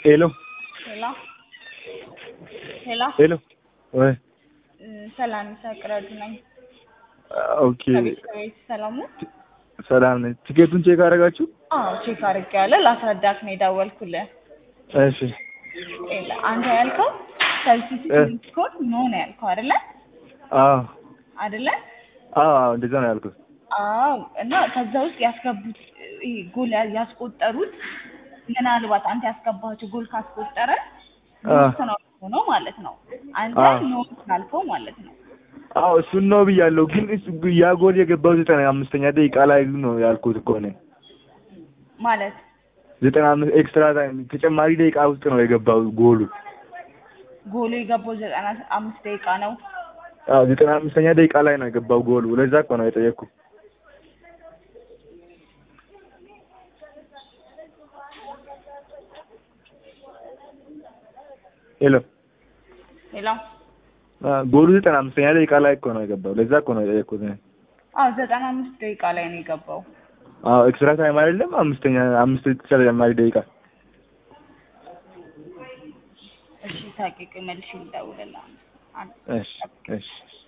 ሄሎ ሄሎ ሄሎ ሄሎ ወይ እ፣ ሰላም ይሳቅረዱ ነኝ። ኦኬ ከቤተሰቤት ሰላም ነው? ሰላም ነኝ። ቲኬቱን ቼክ አደረጋችሁ? አዎ ቼክ አድርጌያለሁ። ላስረዳት ነው የደወልኩልህ። እሺ ኤላ፣ አንተ ያልከው ሰብስቲቱት ኮድ ኖ ነው ያልከው አይደለ? አዎ አይደለ? አዎ አዎ እንደዛ ነው ያልኩት። አዎ። እና ከዛ ውስጥ ያስገቡት ይሄ ጎል ያ- ያስቆጠሩት ምናልባት አንተ ያስገባቸው ጎል ካስቆጠረ አ ኖት ነው ሆኖ ማለት ነው። አንተ አ ኖት ካልከው ማለት ነው። አዎ እሱን ነው ብያለሁ። ግን እሱ- ያ ጎል የገባው ዘጠና አምስተኛ ደቂቃ ላይ ነው ያልኩት እኮ እኔ ማለት ዘጠና አምስት ኤክስትራ ታይም ተጨማሪ ደቂቃ ውስጥ ነው የገባው ጎሉ። ጎሉ የገባው ዘጠና አምስት ደቂቃ ነው። አዎ ዘጠና አምስተኛ ደቂቃ ላይ ነው የገባው ጎሉ። ለዛ እኮ ነው የጠየቅኩ። ሄሎ ሌላ አ፣ ጎሉ ዘጠና አምስተኛ ደቂቃ ላይ እኮ ነው የገባው። ለዛ እኮ ነው የጠየቅኩት እኔ። አዎ ዘጠና አምስት ደቂቃ ላይ ነው የገባው። አዎ ኤክስትራ ታይም አይደለም አምስተኛ አምስት ተጨማሪ ደቂቃ እሺ ታቂቅ መልሽ ይደውልልሃል። እሺ እሺ